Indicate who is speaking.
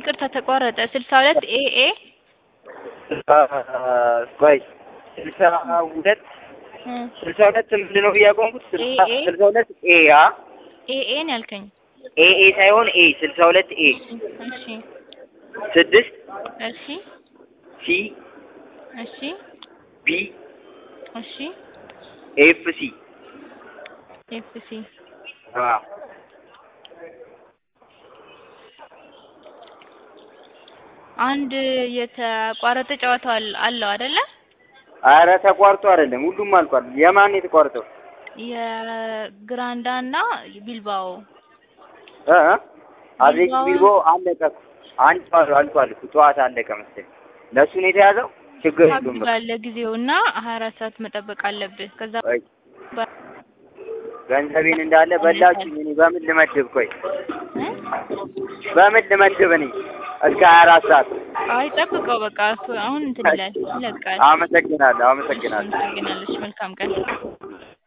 Speaker 1: ይቅርታ ተቋረጠ። ስልሳ ሁለት ኤ ኤ
Speaker 2: ቆይ ስልሳ ሁለት
Speaker 1: እ
Speaker 2: ስልሳ ሁለት ምንድን ነው ብዬ ያቆምኩት? ስልሳ
Speaker 1: ኤ ኤ?
Speaker 2: ስልሳ ሁለት ኤ አ
Speaker 1: ኤ ኤ ነው ያልከኝ?
Speaker 2: ኤ ኤ ሳይሆን ኤ ስልሳ ሁለት ኤ
Speaker 1: እሺ
Speaker 2: ስድስት
Speaker 1: እሺ
Speaker 2: ሲ
Speaker 1: እሺ
Speaker 2: ቢ
Speaker 1: እሺ
Speaker 2: ኤፍ ሲ
Speaker 1: ኤፍ ሲ
Speaker 2: አ
Speaker 1: አንድ የተቋረጠ ጨዋታ አለ- አለው አይደለ?
Speaker 2: አረ ተቋርጦ አይደለም ሁሉም አልቋል። የማን የተቋርጠው?
Speaker 1: የግራንዳ እና ቢልባኦ
Speaker 2: እ እ አትሌቲክ
Speaker 1: ቢልባኦ-
Speaker 2: ቢልቦ አለቀ። አንድ ጨዋታ አልቋል እኮ ጨዋታ አለቀ መሰለኝ። ለእሱ ነው የተያዘው። ችግር የለውም በቃ።
Speaker 1: ታግባለ ጊዜው እና ሀያ አራት ሰዓት መጠበቅ አለብህ። ከዛ
Speaker 2: ቆይ
Speaker 1: በ-
Speaker 2: ገንዘቤን እንዳለ በላችሁኝ። እኔ በምን ልመድብ? ቆይ
Speaker 1: እ?
Speaker 2: በምን ልመድብ እኔ እስከ ሀያ አራት ሰዓት?
Speaker 1: አይ ጠብቀው በቃ እሱ አሁን እንትን ይላል ይለቃል።
Speaker 2: አመሰግናለሁ፣ አመሰግናለሁ።
Speaker 1: አመሰግናለች። መልካም ቀን